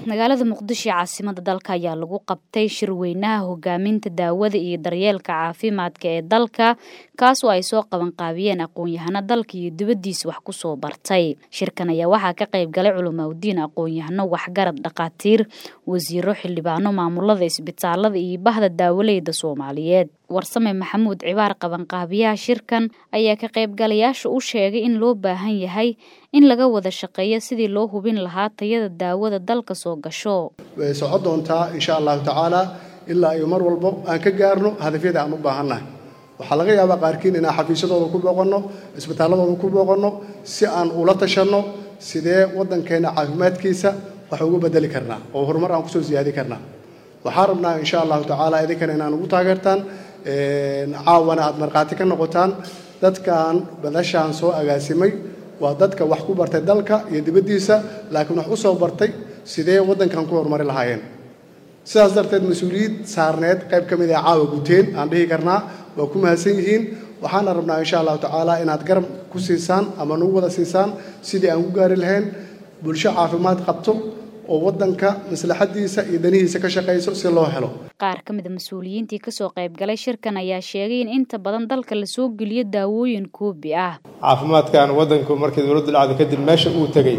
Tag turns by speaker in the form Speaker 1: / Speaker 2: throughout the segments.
Speaker 1: magaalada muqdisho ee caasimada dalka ayaa lagu qabtay shirweynaha hogaaminta daawada iyo daryeelka caafimaadka ee dalka kaas oo ay soo qabanqaabiyeen aqoon-yahano dalka iyo dibaddiisa wax ku soo bartay shirkan ayaa waxaa ka qayb galay culimaudiin aqoon-yahano waxgarad dhakhaatiir wasiiro xildhibaano maamulada isbitaalada iyo bahda daawaleyda soomaaliyeed warsame maxamuud cibaar qabanqaabiyaha shirkan ayaa ka qaybgalayaasha u sheegay in loo baahan yahay in laga wada shaqeeyo sidii loo hubin lahaa tayada daawada dalka soo gasho
Speaker 2: way socon doontaa insha allahu tacaala ilaa iyo mar walbo aan ka gaarno hadafyada aan u baahannahay waxaa laga yaabaa qaarkiin inaan xafiisyadooda ku booqanno isbitaalladooda ku booqanno si aan ula tashanno sidee waddankeenna caafimaadkiisa wax ugu bedeli karnaa oo horumar aan kusoo siyaadi karnaa waxaan rabnaa insha allahu tacaala idinkana inaan ugu taageertaan caawana aad markhaati ka noqotaan dadkan badashaan soo agaasimay waa dadka wax ku bartay dalka iyo dibaddiisa laakiin wax u soo bartay sidee waddankan ku horumari lahaayeen sidaas darteed mas-uuliyad saarneed qayb ka mid ah caawa guteen aan dhihi karnaa waa ku mahadsan yihiin waxaana rabnaa insha allahu tacaala inaad garab ku siisaan ama nagu wada siisaan sidii aan ku gaari lahayn bulsho caafimaad qabto oo waddanka maslaxadiisa iyo danihiisa ka shaqayso si loo helo
Speaker 1: qaar ka mid a mas-uuliyiintii kasoo qayb galay shirkan ayaa sheegay in inta badan dalka lasoo geliyo daawooyin koobi ah
Speaker 3: caafimaadkan waddanku markii dowladdu dhacday kadib meesha uu tegey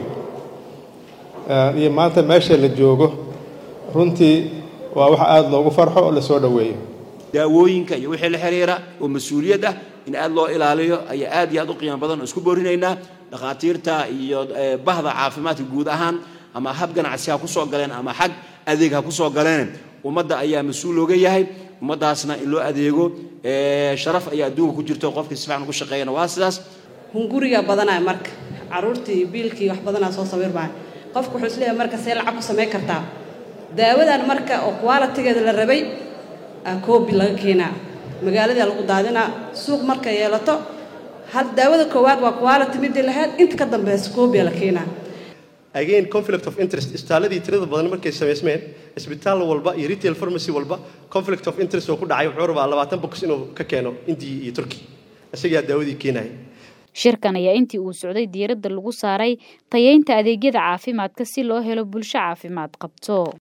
Speaker 3: iyo maanta meesha la joogo runtii waa wax aada loogu farxo oo lasoo dhoweeyo
Speaker 4: daawooyinka iyo wixii la xiriira oo mas-uuliyad ah in aad loo ilaaliyo ayaa aad iyo aad u qiimo badan oo isku boorinaynaa dhakhaatiirta iyo bahda caafimaadka guud ahaan ama hab ganacsi ha ku soo galeen ama xag adeeg ha ku soo galeen ummadda ayaa mas-uul looga yahay ummaddaasna in loo adeego sharaf ayaa adduunka ku jirto qofkii si fiican ugu shaqeeyana waa sidaas
Speaker 5: hunguriga badanaa marka caruurtii biilkii wax badanaa soo sawirmaa qofku wuxuu isleeyahay marka see lacag ku samayn kartaa daawadan marka oo qualitigeeda la rabay koobi laga keenaa magaaladaa lagu daadinaa suuq markay yeelato hal daawada koowaad waa quality midii lahayd inta ka dambeysa koobia la keenaa
Speaker 6: again conflict of interest isbitaaladii tirada badan markay samaysmeen isbitaal walba iyo retail pharmacy walba conflict of interest oo ku dhacay wuxuu rabaa labaatan box inuu ka keeno indiya iyo turkiya isagaa daawadii keenaya
Speaker 1: shirkan ayaa intii uu socday diiradda lagu saaray tayeynta adeegyada caafimaadka si loo helo bulsho caafimaad qabto